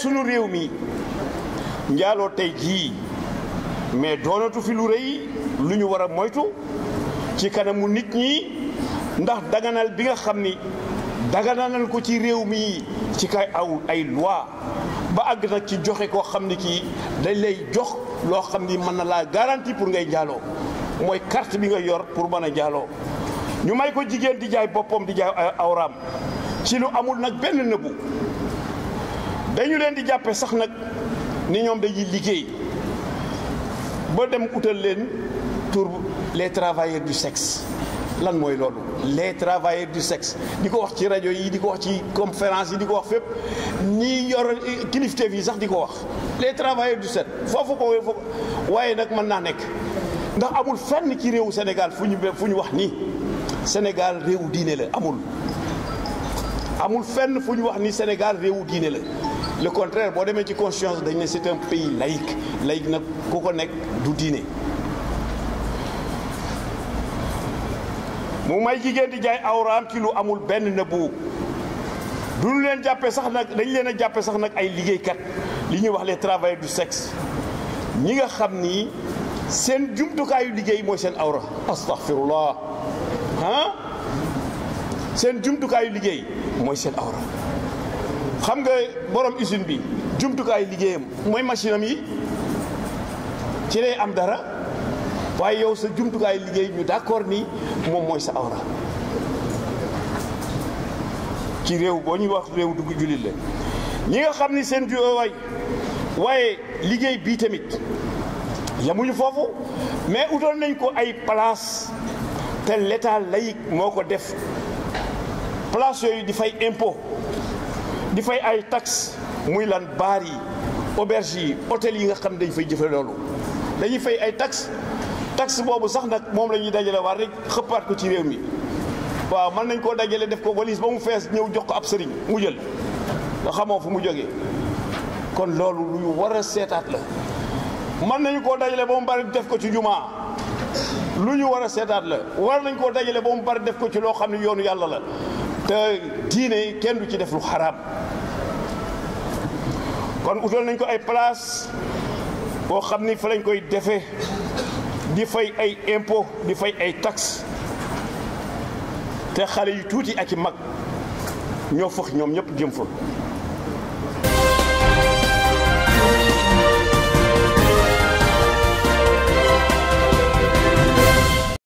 sunu réew mi njaaloo tey jii mais doonatu fi lu rëy lu ñu war a moytu ci kanamu nit ñi ndax daganal bi nga xam ni daganal ko ci réew mi ci kay aw ay loi ba àgg nag ci joxe koo xam ni kii dañ lay jox loo xam ni mën na laa garantie pour ngay njaaloo mooy carte bi nga yor pour mën a njaaloo ñu may ko jigéen di jaay boppam di jaay awraam ci lu amul nag benn nëbbu dañu leen di jàppe sax nag ni ñoom dañuy liggéey ba dem utal leen tur les travailleurs du sexe lan mooy loolu les travailleurs du sexe di ko wax ci rajo yi di ko wax ci conférence yi di ko wax fépp ñi yor kilifteef yi sax di ko wax les travailleurs du sexe foofu ko foofu waaye nag mën naa nekk ndax amul fenn ci réewu Sénégal fu ñu fu ñu wax ni Sénégal réewu diine la amul amul fenn fu ñu wax ni Sénégal réewu diine la le contraire boo demee ci conscience dañ ne c'est un pays laïque laïque nag ku ko nekk du diine mu may jigéen di jaay awraam ci lu amul benn nëbbu duñu leen jàppe sax nag dañ leen a jàppe sax nag ay liggéeykat li ñuy wax les travailleurs du sexe ñi nga xam ni seen jumtukaayu liggéey mooy seen awra astaghfirullah ah seen jumtukaayu liggéey mooy seen awra xam nga borom usine bi jumtukaayu liggéeyam mooy machine am yi ci lay am dara waaye yow sa jumtukaayu liggéey ñu d'accord ni moom mooy sa awra ci réew boo ñuy wax réew dugg jullit la ñi nga xam ni seen ju waay waaye liggéey bii tamit yamuñu foofu mais utal nañ ko ay place te l'état laïque moo ko def place yooyu di fay impôt di fay ay taxe muy lan baar yi auberge yi hôtel yi nga xam dañ fay jëfe loolu dañuy fay ay taxe taxe boobu sax nag moom la ñuy dajale war rek xëppaat ko ci réew mi waaw mën nañ koo dajale def ko valise ba mu fees ñëw jox ko ab sëriñ mu jël nga xamoo fu mu jógee kon loolu lu ñu war a seetaat la mën nañu koo dajale ba mu bari def ko ci jumaa lu ñu war a seetaat la war nañ koo dajale ba mu bari def ko ci loo xam ne yoonu yàlla la te diine kenn du ci def lu xaraam kon utal nañ ko ay place boo xam ni fa lañ koy defee di fay ay impôt di fay ay taxe te xale yu tuuti ak i mag ñoo fëx ñoom ñëpp jëm fa